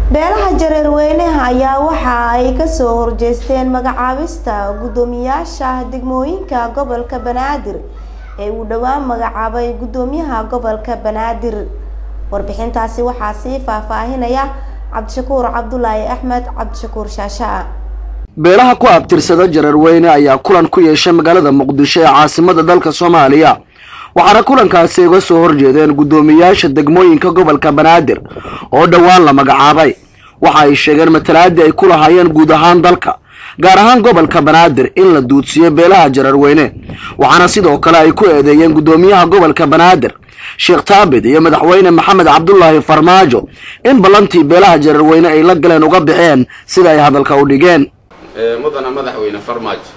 beelaha jareerweynaha ayaa waxa ay kasoo horjeesteen magacaabista guddoomiyaasha degmooyinka gobolka banaadir ee uu dhowaan magacaabay guddoomiyaha gobolka banaadir warbixintaasi waxaa sii faahfaahinaya cabdishakuur cabdulaahi axmed cabdishakuur shaashaa beelaha ku abtirsada jareerweyne ayaa kulan ku yeeshay magaalada muqdisho ee caasimada dalka soomaaliya waxaana kulankaasi uga soo horjeedeen guddoomiyaasha degmooyinka gobolka banaadir oo dhowaan la magacaabay waxa ay sheegeen matalaadii ay ku lahaayeen guud ahaan dalka gaar ahaan gobolka banaadir in la duudsiyo beelaha jareerweyne waxaana sidoo kale ay ku eedeeyeen guddoomiyaha gobolka banaadir sheekh taabid iyo madaxweyne maxamed cabdulaahi farmaajo in ballantii beelaha jareerweyne ay la galeen uga baxeen sida ay hadalka u dhigeen mudana madaxweyne farmaajo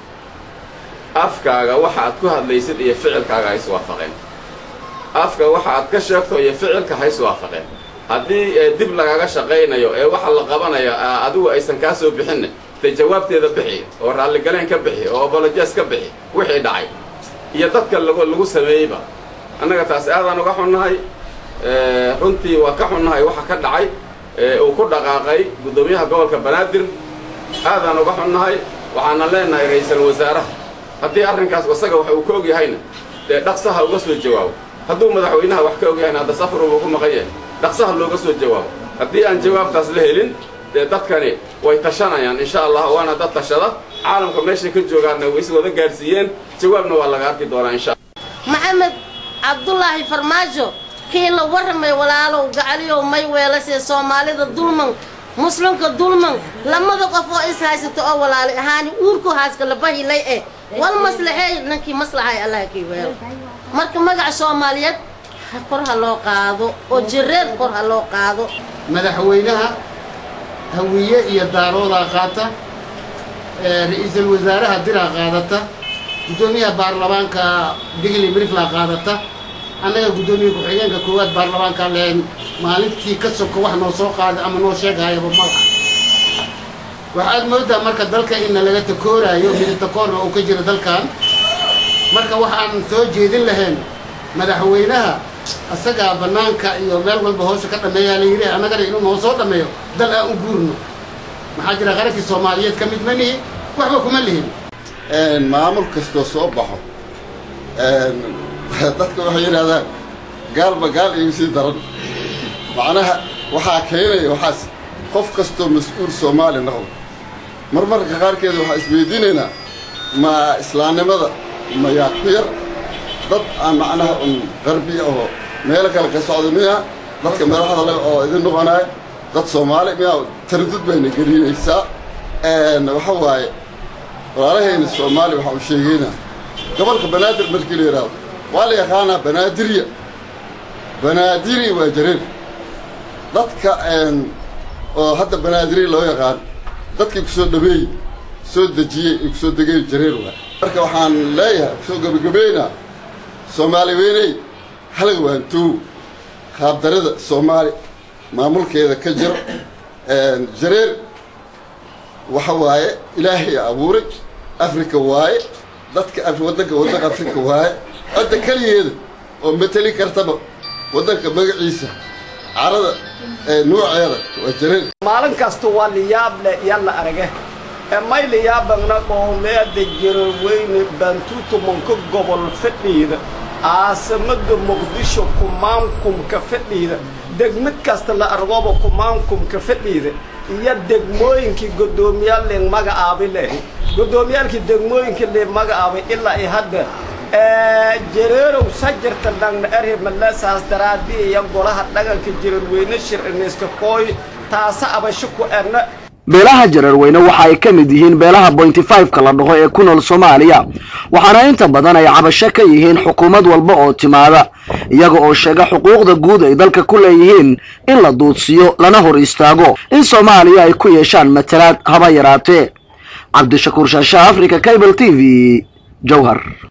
afkaaga waxa aad ku hadlaysid iyo ficilkaaga ha iswaafaqeen afka waxa aad ka sheegto iyo ficilka ha iswaafaqeen haddii dib lagaga shaqaynayo ee waxa la qabanayo adigu aysan kaa soo bixinna dee jawaabteeda bixi oo raalligaleen ka bixi oo obolojes ka bixi wixii dhacay iyo dadka lagu sameeyeyba annaga taasi aadaan uga xunnahay runtii waa ka xunnahay waxa ka dhacay uu ku dhaqaaqay guddoomiyaha gobolka banaadir aadaan uga xunnahay waxaana leenahay ra-iisul wasaaraha haddii arrinkaas isaga wax uu ka og yahayna dee dhaqsaha uga soo jawaabo hadduu madaxweynaha wax ka og yahayna hadda safar uu ku maqan yahay dhaqsaha looga soo jawaabo haddii aan jawaabtaas la helin dee dadkani way tashanayaan insha allah waana dad tashada caalamka meeshay ka joogaanna way is wada gaadhsiiyeen jawaabna waa laga arki doonaa insha maxamed cabdulaahi farmaajo kii la warramay walaalow gacaliyow may weelasee soomaalida dulman muslimka dulman lamada qof oo is haysato oo walaali ahaani uurku haaska labahilay eh wal maslaxeey nankii maslaxay allah kii weelo marka magaca soomaaliyeed kor ha loo qaado oo jireer kor ha loo qaado madaxweynaha hawiye iyo daaroodaa qaata ra-iisul wasaaraha diraa qaadata guddoomiyaha baarlamaanka digli briflaa qaadata annaga guddoomiya ku-xigeenka koowaad baarlamaankaa lehen maalintii ka soko wax noo soo qaada ama noo sheegahayaba malaha waxaad moodaa marka dalka inna laga takooraayo midatakoorna uu ka jiro dalkan marka waxaan soo jeedin lahayn madaxweynaha asagaa bannaanka iyo meel walba hoosha ka dhammeeyaa la yidhi annagana inuu noo soo dhammeeyo dal aan u guurno maxaa jira qarankii soomaaliyeed ka mid ma nihi waxba kuma lihin maamul kastoo soo baxo dadka waxay yidhahdaan gaalba gaal igu sii daran macnaha waxaa keenaya waxaas qof kastoo mas-uul soomaali noqdo marmarka qaarkeeda waxaa isweydiinaynaa ma islaamnimada mayaa ku yar dad aan macnaha un qarbi oo meelo kale ka socda miya dadka madaxda le oo idin noqonaya dad soomaali miyaa taradud bayna gelinaysaa waxa waaye walaalahayna soomaali waxaa u sheegaynaa gobolka banaadir markii la yidhaahdo waa la yaqaanaa banaadirya banaadiri waa jareer dadka oo hadda banaadiri loo yaqaan dadkii ku soo dhabeeyey soo dejiyey iyo kusoo degay jareer waa marka waxaan leeyahay kusoo gabagabaynaa soomaali weyney halag waantow qaabdarada soomaali maamulkeeda ka jiro jareer waxa waaye ilaahay abuuray afrika waaye dadka waddanka waddanka afrika waaye cidda keligeeda oo mateli kartaba waddanka magaciisa carada nuuceeda waa jareer maalin kasta waa liyaable yalla arage may liyaabagna qoomeeda jareerweyne bantuutumanka gobol fadhiida caasimada muqdisho kumaankumka fadhiida degmid kasta la argooba kumaankumka fadhiida iyo degmooyinkii guddoomiyaal leen magacaabi leh guddoomiyaalkii degmooyinkii leen magacaabay ilaa ay hadda jareerow sajirta dhangna erhe maleesaas daraadii iyo golaha dhaganka jareerweyne shiriniska kooy taasa abasho ku erna beelaha jareerweyne waxa ay ka mid yihiin beelaha bointy five-ka la dhaho ee ku nool soomaaliya waxaana inta badan ay cabasho ka yihiin xukuumad walba oo timaada iyaga oo sheega xuquuqda guud ay dalka ku leeyihiin in la duudsiyo lana hor istaago in soomaaliya ay ku yeeshaan matalaad haba yaraatee cabdishakuur shaasha africa cable t v jowhar